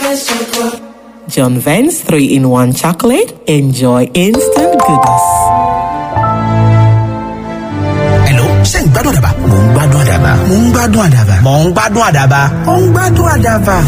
John Vance 3 in 1 chocolate. Enjoy instant goodness. Hello, ṣé ń gbádùn àdàbà? Mò ń gbádùn àdàbà. Mò ń gbádùn àdàbà. Mò ń gbádùn àdàbà. Mò ń gbádùn àdàbà.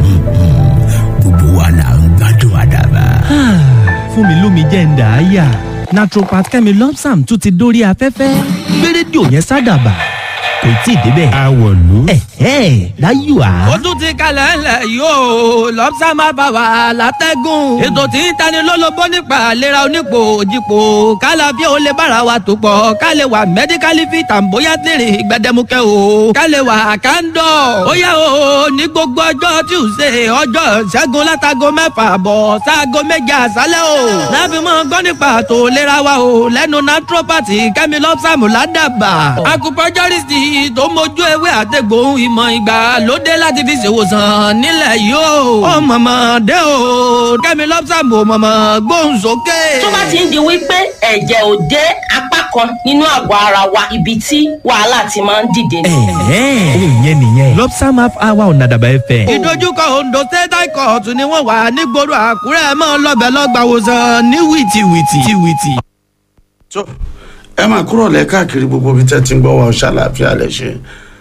Gbogbo wa là ń gbádùn àdàbà. fún mi lómi jẹ́ ń dà á yà naturopath kẹ́mi lọ́psàm tún ti dórí afẹ́fẹ́ gbé rédíò yẹn sádàbà kò tí ì débẹ̀. Àwọ̀lú. ẹ̀hẹ́ láyò á. ó tún ti kalẹ̀ ńlẹ̀ yóò lọ́pṣà máa bá wa látẹ́gùn. ètò tí ń tani lólobó nípa àlera onípò òjìpò kálá bí ó lè bára wa tó pọ̀ ká lè wà mẹ́díkálì fi tàǹbóyá tèrè gbẹdẹmukẹ́ o ká lè wà kándọ̀. ó yá o ní gbogbo ọjọ́ tuesday ọjọ́ ṣẹ́gun látago mẹ́fà bọ̀ sáago méje àṣálẹ́ o. láfi mọ́ gbọ́ nípa àtò ìlera wa o lẹ́nu naturopathy kẹ́mi lọ́pṣàmù ládàbà. acupuncturist tó mójú ewé àtẹ̀gbò ìmọ̀ ìgbàlódé láti fi ṣèwòsàn nílẹ̀ yìí o. ó mọ̀mọ́ dé o kẹ́mi lọ́pṣàmù mọ̀mọ́ gbóhùn sókè. tó bá ti ń di wípé ẹ̀jẹ̀ ò dé apá kan nínú àgọ́ ara wa ibi tí wàhálà ti máa ń dìde ni. ẹ̀hẹ́ òun yẹn nìyẹn lọ́psàm half hour ọ̀nà àdàbà ẹ̀fẹ̀. ìdojúkọ ondo state high court ni wọ́n wà nígboro àkúrẹ́ mọ́ lọ́bẹ̀ lọ́gbàwòsàn ní wìtìwìtì. wìtì. tó ẹ máa kúrò lẹ káàkiri gbogbo ibi tẹ́ ti ń gbọ́ wa ọ̀ṣà àlàáfíà lẹ ṣe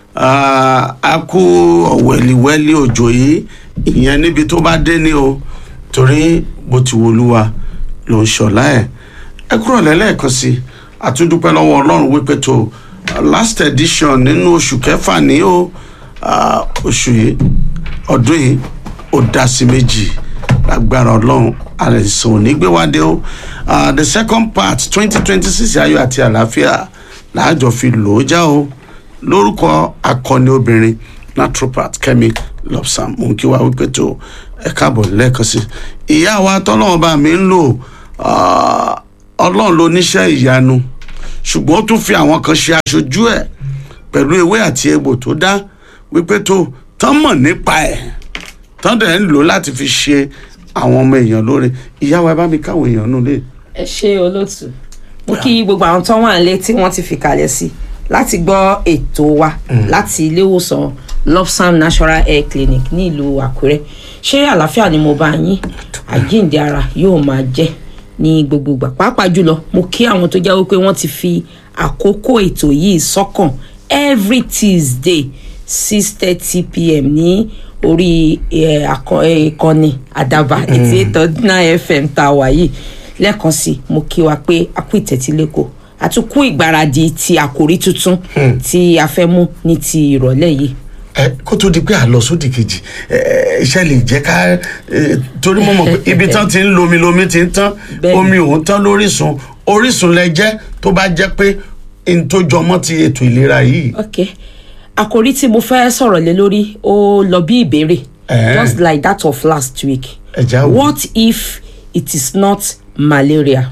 Ah, a kú ọ̀wẹ̀lìwẹ́lì òjò yìí ìyẹn níbi tó bá dé ní o torí bó ti wolúwa ló ń ṣọ̀lá ẹ̀ ẹ kúrò lẹ́lẹ́ẹ̀kan sí i àtúndúpẹ́ lọ́wọ́ ọlọ́run wípé tó uh, last edition nínú oṣù kẹfà ní o ah, oṣù yìí ọdún yìí ó dá sí méjì lágbára ọlọ́run àìsàn ò ní gbé wá dé o Ah, the second part twenty twenty six ayọ̀ àti àlàáfíà làájọ fi lò ó já o lórúkọ akọni obìnrin naturopath kemi lobsam mò ń kí wa wípé tó ẹ káàbọ̀ lẹ́ẹ̀kan sí ìyá wa tọ́lọ́wọ́n bá mi ń lò ah, ọlọ́run ló níṣẹ́ ìyanu ṣùgbọ́n ó tún fi àwọn kan ṣe aṣojú ẹ̀ pẹ̀lú ewé àti egbò tó dá wípé tó tán mọ̀ nípa ẹ̀ tán dẹ̀ ń lò láti fi ṣe àwọn ọmọ èèyàn lóore ìyá wa ẹ bá mi káwọn èèyàn nù lé. ẹ ṣe olóòtú mo kí gbogbo àwọn tó wà nílé tí wọn ti fi kalẹ̀ sí láti gbọ́ ètò wa láti ilé ìwòsàn lopsam natural hair clinic ní ìlú àkúrẹ́ ṣé àlàáfíà ni mo bá yín àjíǹde ara yóò máa jẹ́ ní gbogbo ìgbà pàápàá jùlọ mo kí àwọn tó jẹ́ wípé wọ́n ti fi àkókò ètò yìí sọ́kàn every tuesday six thirty pm ní orí eh, akọ- eh, ìkànnì àdàbà eighty eight point nine fm tá a wà yìí lẹ́ẹ̀kan sí i mo kí wa pé a kú ìtẹ́tílẹ́kọ̀ọ́ àtúnkù ìgbáradì ti àkòrí tuntun tí a fẹ́ mú ní ti ìrọ̀lẹ́ yìí. ẹ kó tó di pé àlọ sódì kejì ẹ iṣẹ́ lè jẹ́ ká ẹ, torí mo mọ̀ pé ibi tán ti ń lomi lomi ti ń tán Bẹ́ẹ̀ni. omi òun tán lórísun orísun lẹ jẹ́ tó bá jẹ́ pé n tó jọmọ́ ti ètò ìlera yìí. ok àkòrí tí mo fẹ́ sọ̀rọ̀ lé lórí ó lọ bí ìbéèrè Eh. just like that of last week Ẹ já wò. what if it is not malaria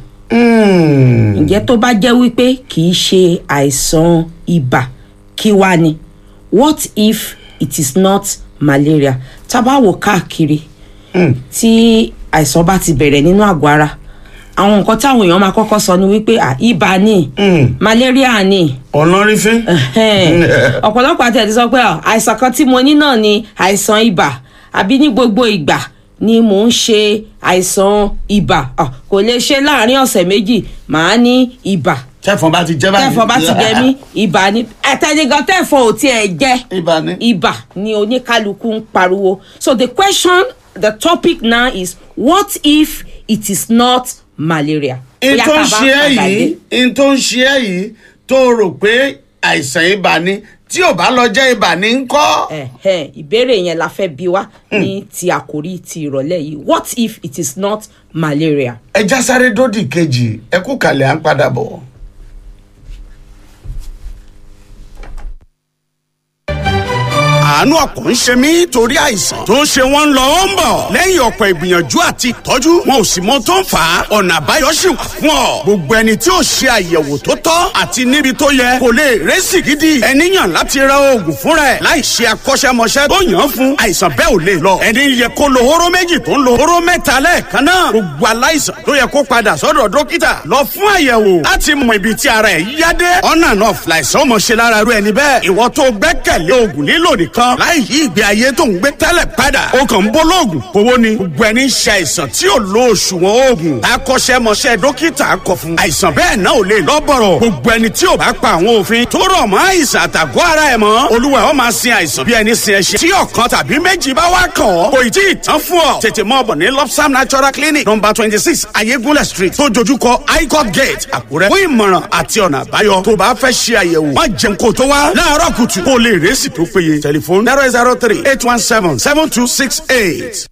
Mm. ǹjẹ́ tó bá jẹ́ wípé kì í ṣe àìsàn ibà kí wá ni what if it is not malaria tá a bá wò káàkiri tí àìsàn bá ti bẹ̀rẹ̀ nínú àgọ́ ara àwọn nǹkan táwọn èèyàn máa kọ́kọ́ sọ ni wípé à ibà ni malaria ni ọ̀nàrífín. Ẹhẹ́n. ọ̀pọ̀lọpọ̀ àti ẹ̀ ti sọ pé "Ah, àìsàn kan tí mo ní náà ni àìsàn ibà àbí ní gbogbo ìgbà ni mò ń ṣe àìsàn ibà Ah, kò lè ṣe láàrin ọ̀sẹ̀ méjì màá ní ibà tẹ́fọ̀n bá ti jẹ́ báyìí. tẹ́fọ̀ bá ti jẹ mí ibà ni àtẹnigan tẹ́fọ̀ ò tiẹ̀ jẹ́ ibà ni. ibà ni oníkálukú ń pariwo so the question the topic now is what if it is not malaria. n Bóyá tó tá ń a bá ṣe ẹ́ padà dé. yìí n tó ń ṣe ẹ́ yìí tó rò pé àìsàn ibà ni tí ò bá lọ jẹ́ ibà ní ń kọ́. Ẹ̀hẹ́n, ìbéèrè yẹn la fẹ́ bi wá ní ti àkórí ti ìrọ̀lẹ́ yìí what if it is not malaria. ẹ já sáré dódì kejì ẹ kú kalẹ̀ à ń padà bọ̀. àánú ọkàn ń ṣe mí torí àìsàn tó ń ṣe wọ́n ń lọ ó ń bọ̀ lẹ́yìn ọ̀pọ̀ ìgbìyànjú àti ìtọ́jú wọn ò sì mọ tó ń fà á ọ̀nà àbáyọ sì wà fún ọ gbogbo ẹni tí ò ṣe àyẹ̀wò tó tọ́ àti níbi tó yẹ kò lè rẹ́sì gidi ẹni yàn láti ra oògùn fúnra ẹ̀ láì ṣe akọ́ṣẹ́mọṣẹ́ tó yàn án fún àìsàn bẹ́ẹ̀ ò lè lọ ẹni yẹ kó lo hóró méjì tó ń lo hóró mẹ́ta lẹ́ẹ̀kan náà gbogbo aláìsàn tó yẹ kó padà sọ́dọ̀ dókítà lọ fún àyẹ̀wò láti mọ ibi tí ara ẹ̀ yá dé ọ̀nà náà fìlàìsàn ọmọ ṣe lára rú ẹni bẹ́ẹ̀ ìwọ tó gbẹ́kẹ̀lé oògùn lílò nìkan tán láì yí ìgbé ayé tó ń gbé tẹ́lẹ̀ padà ó kàn ń bọ́ lóògùn kówó ni gbogbo ẹni ń ṣe àìsàn tí ò lo òṣùwọ̀n oògùn akọ́ṣẹ́mọṣẹ́ dókítà kọ fún àìsàn bẹ́ẹ̀ náà ò lè lọ́bọ̀rọ̀ gbogbo ẹni tí ò bá pa àwọn òfin tó rọ̀ mọ́ àìsàn àtàgọ́ ara ẹ̀ mọ́ olúwa ó máa sin àìsàn bí ẹni sin ẹṣin tí ọ̀kan tàbí méjì bá wá kàn ọ́ kò ì tí ì tán fún ọ tètè mọ́ ọ̀bọ̀ ní lopsam natural clinic number twenty six ayégúnlẹ̀ street tó dojúkọ highcourt gate àkúrẹ́ fún ìmọ̀ràn àti ọ̀nà àbáyọ tó bá fẹ́ ṣe àyẹ̀wò má jẹun kó tó wá láàárọ̀ kùtù kó lè rẹ́sì tó péye tẹlifóònù zero zero three eight one seven seven two six eight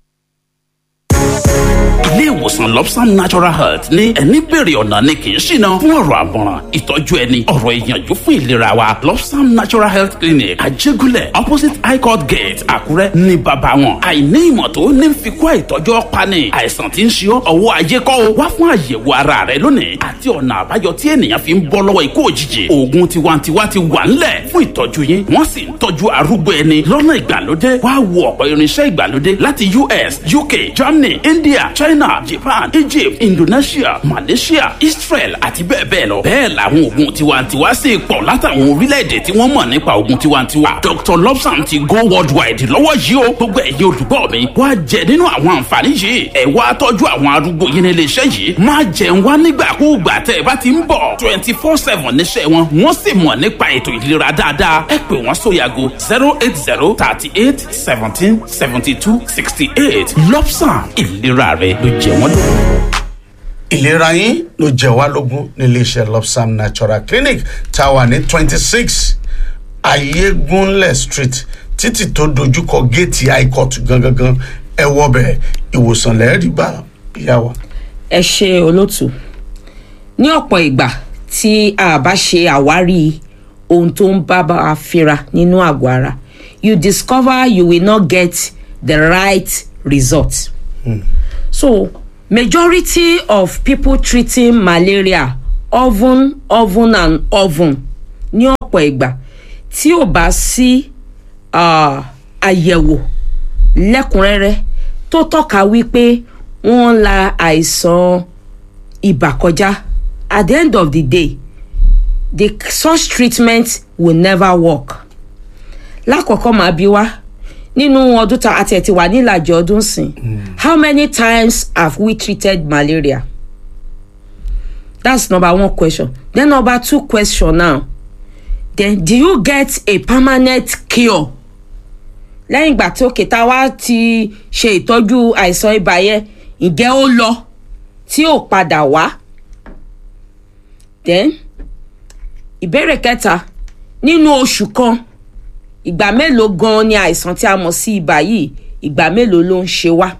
ilé ìwòsàn lobsam natural health ní ẹni bèrè ọ̀nà ni kì í ṣìnà fún ọ̀rọ̀ àmọ̀ràn ìtọ́jú ẹni ọ̀rọ̀ ìyànjú fún ìlera wa lobsam natural health clinic àjẹgúnlẹ̀ opposite high court gate àkúrẹ́ ní bàbá wọn àìní ìmọ̀ tó ní fi kó àìtọ́jú ọ̀pani àìsàn tí ń ṣe ọ́ ọwọ́ ayé kọ́ o wá fún àyẹ̀wò ara rẹ lónìí àti ọ̀nà àbáyọ tí ènìyàn fi ń bọ́ lọ́wọ́ ikú òjijì oògùn tiwantiwa ti wà ńlẹ̀ fún ìtọ́jú yín wọ́n sì ń tọ́jú arúgbó ẹni lọ́nà ìgbàlódé wá wo ọ̀pọ̀ irinṣẹ́ ìgbàlódé láti us uk germany india china japan egypt indonesia malaysia israel àti bẹ́ẹ̀ bẹ́ẹ̀ lọ. bẹ́ẹ̀ làwọn oògùn tiwantiwa sì pọ̀ látàwọn orílẹ̀-èdè tí wọ́n mọ̀ nípa oògùn tiwantiwa. dr lobsam ti go worldwide lọ́wọ́ yìí o gbogbo ẹ̀yin olùgbọ́ mi wá jẹ nínú àwọn àǹfààní yìí ẹ̀ wá tọ́jú àwọn arúgbó yín nílé iṣẹ́ yìí má jẹun wá nígbàkúùgbà tẹ́ ẹ bá ti ń bọ̀ twenty four seven níṣẹ́ wọn wọ́n sì mọ̀ nípa ètò ìlera dáadáa ẹ pè wọ́n sóyàgò zero eight zero thirty eight seventeen seventy two sixty eight lobsam ìlera rẹ ló jẹ wọ́n lógún. ìlera yín ló jẹ wá lógún nílé iṣẹ́ lopsam natural clinic tá a wà ní twenty six ayégunlẹ̀ street títì tó dojúkọ géètì high court gangan ẹ wọbẹ̀ ìwòsàn lẹ́ẹ̀rí bá ìyá wa. ẹ ṣe olóòtú ní ọ̀pọ̀ ìgbà tí a bá ṣe àwárí ohun tó ń bá bá a fira nínú àgọ́ ara you discover you will not get the right result. so majority of people treating malaria often often and often ní ọ̀pọ̀ ìgbà tí ò bá sí ah, àyẹ̀wò lẹ́kùnrẹ́rẹ́ tó tọ́ka wípé wọ́n ń la àìsàn ibà kọjá at the end of the day the such treatment will never work. lákọ̀ọ́kọ́ màá bí wá nínú ọdún tá a tiẹ̀ ti wà nílàjì ọdún sìn how many times have we treated malaria that's number one question then number two question now then do you get a permanent cure lẹ́yìn ìgbà tí òkè tá a wá ti ṣe ìtọ́jú àìsàn ibà yẹn ǹjẹ́ ó lọ tí ò padà wá then ìbéèrè kẹta nínú oṣù kan ìgbà mélòó gan ni àìsàn tí a mọ̀ sí ibà yìí ìgbà mélòó ló ń ṣe wá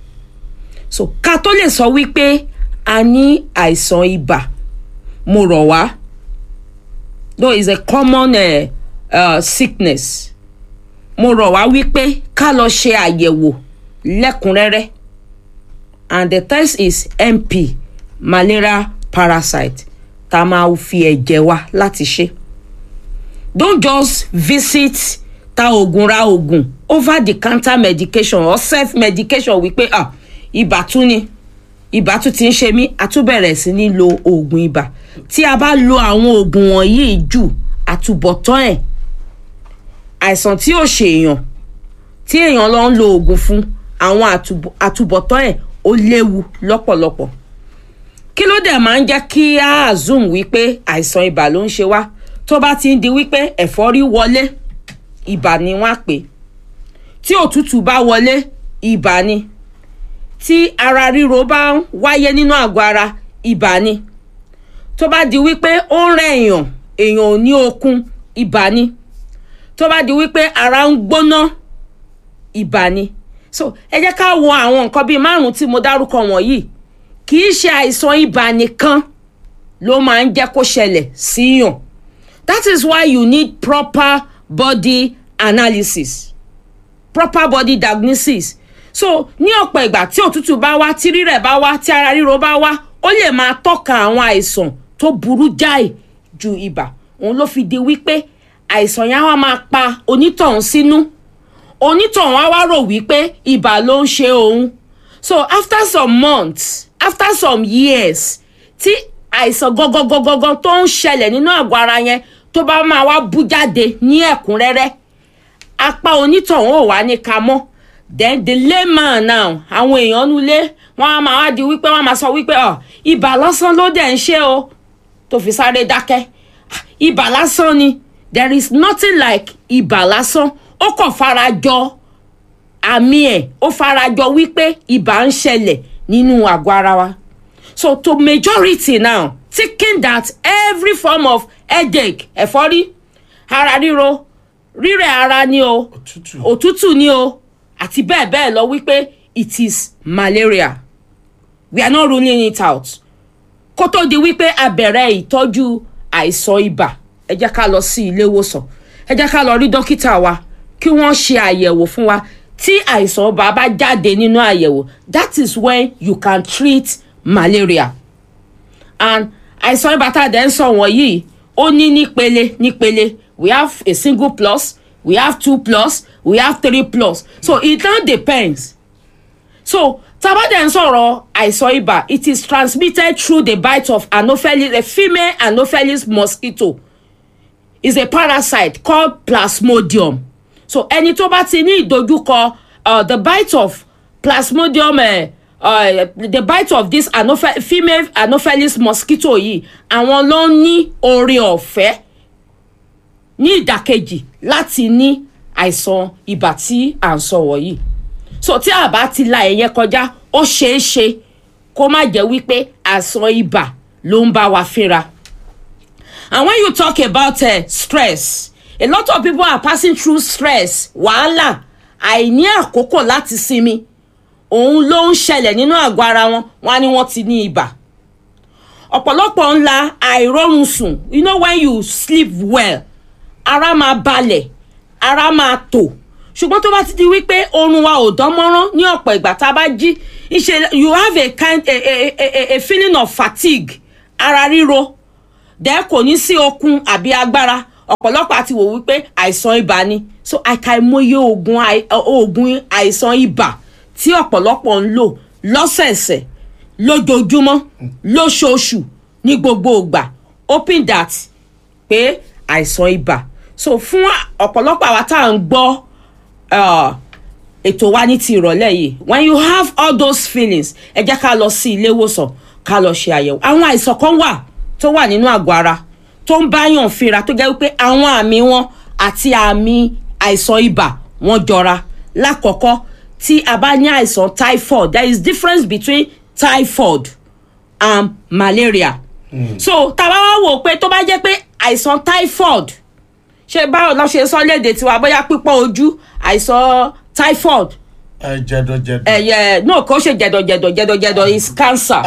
so ká tó lè sọ wípé a ní àìsàn ibà mo rọ̀ wá though it's a common uh, uh, sickness mo rọ̀ wá wípé ká lọ ṣe àyẹ̀wò lẹ́kùnrẹ́rẹ́ and the test is mp malaria parasite tá a máa fi ẹ̀jẹ̀ wa láti ṣe don't just visit ta oògùn ra oògùn over the counter medication or self medication wípé ah ibà tún ni ibà tún ti ń ṣe mí a tún bẹ̀rẹ̀ sí ní lo oògùn ibà tí a bá lo àwọn oògùn wọ̀nyí jù àtúbọ̀tán ẹ̀ àìsàn tí ò ṣe èèyàn tí èèyàn lọ ń lo oògùn fún àwọn àtúbọ̀- àtúbọ̀tán ẹ̀ ó léwu lọ́pọ̀lọpọ̀ kí ló dẹ̀ máa ń jẹ́ kí á assume wípé àìsàn ibà ló ń ṣe wá tó bá ti ń di wípé ẹ̀fọ́rí wọlé ibà ni wọ́n á pè tí òtútù bá wọlé ibà ni tí ara ríro bá ń wáyé nínú àgọ́ ara ibà ni tó bá di wípé ó ń rẹ èèyàn èèyàn ò ní okun ibà ni tó bá di wípé ara ń gbóná ibà ni so ẹ jẹ́ ká wo àwọn nǹkan bíi márùn-ún tí mo dárúkọ wọ̀nyí kì í ṣe àìsàn ibà nìkan ló máa ń jẹ́ kó ṣẹlẹ̀ síyàn that is why you need proper body analysis proper body diagnosis so ní ọ̀pọ̀ ìgbà tí òtútù bá wá tí rírẹ̀ bá wá tí ara ríro bá wá ó lè máa tọ́ka àwọn àìsàn tó burú jáì ju ibà òun ló fi di wípé àìsàn yẹn á wá máa pa onítọ̀hún sínú onítọ̀hún á wá rò wípé ibà ló ń ṣe òun so after some months after some years tí àìsàn gangan tó ń ṣẹlẹ̀ nínú àgọ́ ara yẹn tó bá máa wá bú jáde ní ẹ̀kúnrẹ́rẹ́ apá onítọ̀hún ò wá ní ka mọ́ then the layman now àwọn èèyàn nulẹ̀ wọ́n á máa wá di wípé wọ́n á máa sọ wípé ọ ibà lásán ló dẹ̀ ń ṣe o tó fi sáré dákẹ́ Ah, ibà lásán ni there is nothing like ibà lásán ó kàn farajọ àmì ẹ̀ ó farajọ wípé ibà ń ṣẹlẹ̀ nínú àgọ́ ara wa so to majority now thinking that every form of headache ẹ̀fọ́rí ara ríro rírẹ̀ ara ni o òtútù ni o àti bẹ́ẹ̀ bẹ́ẹ̀ lọ wípé it is malaria we are not ruling it out kó tó di wípé a bẹ̀rẹ̀ ìtọ́jú àìsàn ibà ẹ jẹ́ ká lọ sí ilé ìwòsàn ẹ jẹ́ ká lọ rí dókítà wa kí wọ́n ṣe àyẹ̀wò fún wa tí àìsàn ibà bá jáde nínú àyẹ̀wò that is when you can treat malaria and àìsàn ibà tá a dẹ̀ ń sọ wọ̀nyí ó ní nípele nípele we have a single plus we have two plus we have three plus so it now depends so tabadẹ ń sọ̀rọ̀ àìsàn ibà it is transmitted through the bite of anopheles a female anopheles mosquito is a parasite called plasmodium so ẹni tó bá ti ní ìdojúkọ uh, the bite of plasmodium uh, uh, the bite of this anophe female anopheles mosquito yìí àwọn ló ń ní oore ọ̀fẹ́ ní ìdàkejì láti ní àìsàn ibà tí à ń sọ wọ̀nyí so tí a bá ti la ẹ̀yẹ kọjá ó ṣeé ṣe kó má jẹ́ wípé àìsàn ibà ló ń bá wa fínra. and when you talk about uh, stress a lot of people are passing through stress wàhálà àìní àkókò láti sinmi òun ló ń ṣẹlẹ̀ nínú àgọ́ ara wọn wọn á ní wọ́n ti ní ibà ọ̀pọ̀lọpọ̀ ńlá àìrọ́run sùn you know when you sleep well ara máa balẹ̀ ara máa tò ṣùgbọ́n tó bá ti di wípé oorun wa ò dán mọ́rán ní ọ̀pọ̀ ìgbà tá a bá jí ìṣe you have a kind a, a, a, a feeling of fatigue ara ríro dẹ́ kò ní sí okun àbí agbára ọ̀pọ̀lọpọ̀ àti wò wípé àìsàn ibà ni so àìkàìmọye oògùn àì- oògùn àìsàn ibà tí ọ̀pọ̀lọpọ̀ ń lò lọ́sẹ̀ẹ̀sẹ̀ lójoojúmọ́ lóṣooṣù ní gbogbo ìgbà hoping that pé àìsàn ibà so fún ọ̀pọ̀lọpọ̀ àwa tá à ń gbọ́ uh, ètò wa ní ti ìrọ̀lẹ́ yìí when you have all those feelings ẹ jẹ́ ká lọ sí ilé ìwòsàn ká lọ ṣe àyẹ̀wò àwọn àìsàn kan wà tó wà nínú àgọ́ ara tó ń báyàn fínra tó jẹ́ wípé àwọn àmì wọn àti àmì àìsàn ibà wọn jọra lákọ̀ọ́kọ́ tí a bá ní àìsàn typhoid there is difference between typhoid and malaria so tá a bá wá wò pé tó bá jẹ́ pé àìsàn typhoid ṣe báwo lọ ṣe sọ léde tiwa bóyá pípọ́n ojú àìsàn typhoid ẹ jẹdọjẹdọ. ẹ̀yẹ náà kò ṣe jẹ̀dọ̀jẹ̀dọ̀ jẹ̀dọ̀jẹ̀dọ̀ is cancer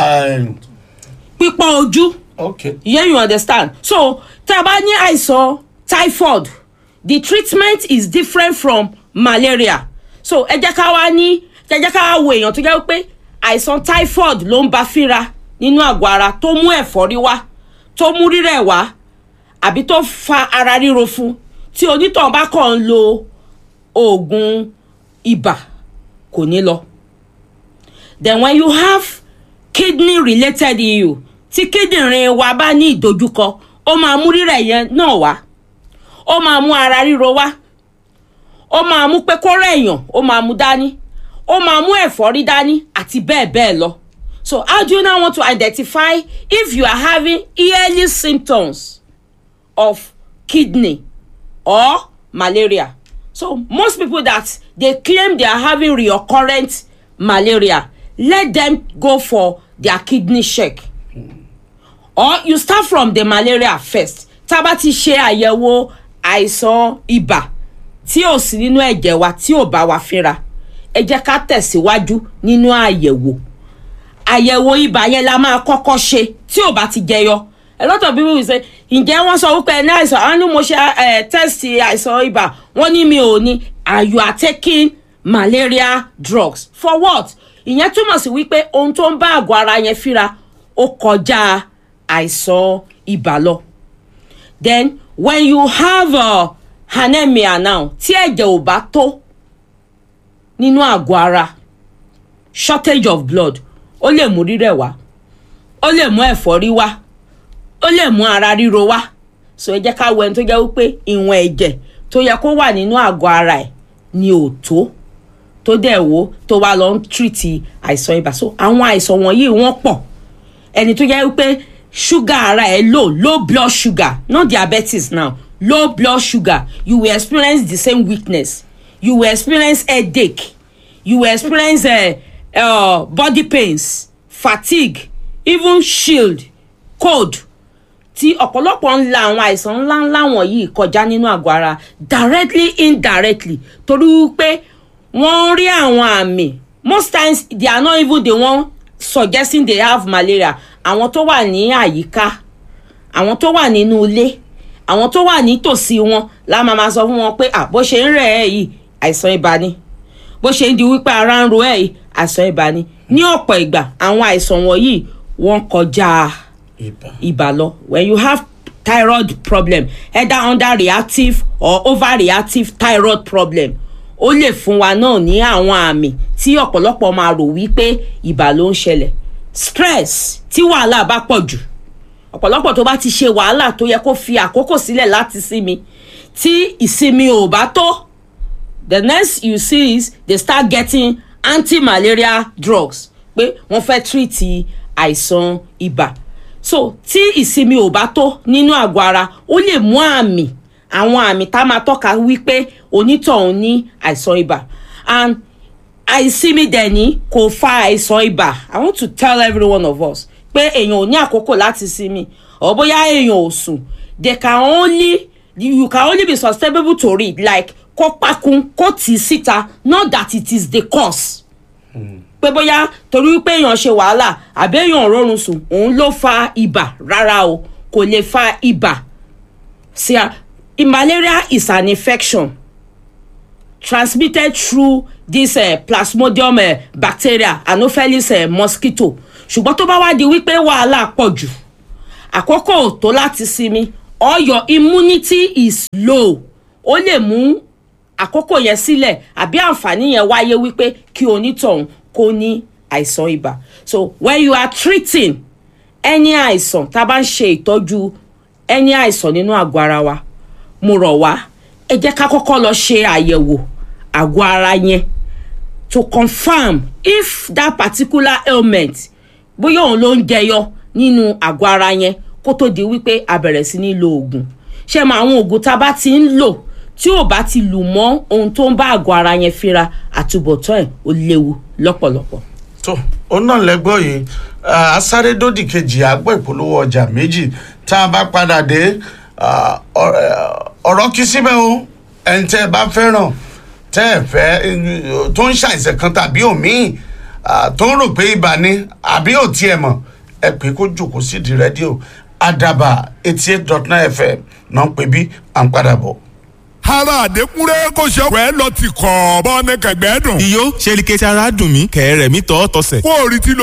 pípọ́n ojú ok yeah you understand so tá a bá ní àìsàn typhoid the treatment is different from malaria so ẹ jẹ́ ká wá ní ẹ jẹ́ ká wá wo èèyàn tó jẹ́ pé àìsàn typhoid ló ń bá fínra nínú àgọ́ ara tó mú ẹ̀fọ́rí wá tó mú rírẹ̀ wá àbí tó fa ara ríro fún tí onítàn bá kàn ń lo oògùn ibà kò ní lọ then when you have kidney related issue tí kíndìnrín wa bá ní ìdojúkọ ó máa mú rírẹ̀ yẹn náà wá ó máa mú ara ríro wá ó máa mú pé kó rẹ̀yàn ó máa mú dání ó máa mú ẹ̀fọ́rí dání àti bẹ́ẹ̀ bẹ́ẹ̀ lọ so how do you now want to identify if you are having early symptoms of kidney or malaria so most people that they claim they are having recurrent malaria let them go for their kidney check or you start from the malaria first tá a bá ti ṣe àyẹ̀wò àìsàn ibà tí ò sí nínú ẹ̀jẹ̀ wa tí ò bá wa fínra ẹ jẹ́ ká tẹ̀síwájú nínú àyẹ̀wò àyẹ̀wò ibà yẹn la máa kọ́kọ́ ṣe tí ò bá ti jẹyọ a lot of people will say ǹjẹ́ wọ́n sọ wípé ẹni àìsàn àwọn ni mo ṣe ẹ̀ test àìsàn ibà wọ́n ní mi ò ní and you are taking malaria drugs for what ìyẹn túmọ̀ sí wípé ohun tó ń bá àgọ́ ara yẹn fínra ó kọjá àìsàn ibà lọ then when you have uh, anemia now tí ẹ̀jẹ̀ ò bá tó nínú àgọ́ ara shortage of blood ó lè mú rírẹ̀ wá ó lè mú ẹ̀fọ́rí wá ó lè mú ara ríro wá so ẹ jẹ́ ká wo ẹni tó jẹ́ wípé ìwọ̀n ẹ̀jẹ̀ tó yẹ kó wà nínú àgọ́ ara ẹ̀ ni ò tó tó dẹ̀ wo tó wá lọ ń tírìtì àìsàn ibà so àwọn àìsàn wọ̀nyí wọ́n pọ̀ ẹni tó yẹ wípé ṣúgà ara ẹ̀ low low blood sugar not diabetes now low blood sugar you will experience the same weakness you will experience headache you will experience uh, uh, body pains fatigue even shield cold tí ọ̀pọ̀lọpọ̀ ń la àwọn àìsàn ńláńlá wọ̀nyí kọjá nínú àgọ́ ara directly indirectly torí wípé wọ́n ń rí àwọn àmì most times they are not even the one suggesting they have malaria àwọn tó wà ní àyíká àwọn tó wà nínú ilé àwọn tó wà nítòsí wọn la máa ma sọ fún wọn pé ah bó ṣe ń rẹ̀ ẹ́ yìí àìsàn ibà ni bó ṣe ń di wípé ara ń ro ẹ́ yìí àìsàn ibà ni ní ọ̀pọ̀ ìgbà àwọn àìsàn wọ̀nyí wọ́n kọjá ibà lọ when you have thyroid problem either under reactive or overreactive thyroid problem ó lè fún wa náà ní àwọn àmì tí ọ̀pọ̀lọpọ̀ máa rò wípé ibà ló ń ṣẹlẹ̀ stress tí wàhálà bá pọ̀ jù ọ̀pọ̀lọpọ̀ tó bá ti ṣe wàhálà tó yẹ kó fi àkókò sílẹ̀ láti sinmi tí ìsinmi ò bá tó the next you see is they start getting anti-malaria drugs pé wọ́n fẹ́ treat àìsàn ibà so tí ìsinmi ò bá tó nínú àgọ́ ara ó lè mú àmì àwọn àmì tá a máa tọ́ka wípé onítọ̀hún ní àìsàn ibà and àìsinmi dẹ̀ ní kò fa àìsàn ibà i want to tell every one of us pé èèyàn ò ní àkókò láti sinmi or bóyá èèyàn ò sùn they can only you can only be susceptible to it like kó pakun kó tì í síta not that it is the cause pé bóyá torí pé èèyàn ṣe wàhálà àbí èèyàn rọrùn sùn òun ló fa ibà rárá o kò lè fa ibà sí a malaria is an infection transmitted through this uh, plasmodium uh, bacteria anopheles uh, mosquito ṣùgbọ́n tó bá wá di wípé wàhálà pọ̀ jù àkókò tó láti sinmi or your immunity is low ó lè mú àkókò yẹn sílẹ̀ àbí àǹfààní yẹn wáyé wípé kí onítọ̀hún kó ní àìsàn ibà so when you are treating any àìsàn tá a bá ń ṣe ìtọ́jú any àìsàn nínú àgọ́ ara wa mo rọ̀ wá ẹ jẹ́ ká kọ́kọ́ lọ ṣe àyẹ̀wò àgọ́ ara yẹn to confirm if that particular ailment bóyá òun ló ń jẹyọ nínú àgọ́ ara yẹn kó tó di wípé a bẹ̀rẹ̀ sí ní lo oògùn ṣé mọ àwọn oògùn tá a bá ti ń lò tí ò bá ti lù mọ́ ohun tó ń bá àgọ́ ara yẹn fínra àtúbọ̀tán ẹ̀ ó léwu lọ́pọ̀lọpọ̀. tó ó náà lẹ́gbọ́ yìí asáré dòdì kejì àgbọ̀ ìpolówó ọjà méjì tá a bá padà dé ọ̀rọ̀ kí síbẹ̀ o ẹni tẹ́ ẹ bá fẹ́ràn tẹ́ ẹ fẹ́ tó ń ṣàìsàn kan tàbí òmíì tó ń rò pé ibà ni àbí ò tiẹ̀ mọ̀ ẹ pé kó jòkó sídìí rédíò àdàbà eighty eight dot nine fm náà ń pè bí à ń padà bọ̀ ara àdékúnrẹ́ kò ṣe ọ̀pẹ́ lọ ti kọ̀ ọ́ bọ́ ní kẹ̀gbẹ́ dùn. iyó ṣe ni kẹ́sì ara dùn mí kẹ̀rẹ̀ mi tọ́ tọ́sẹ̀. kó o rí tí lo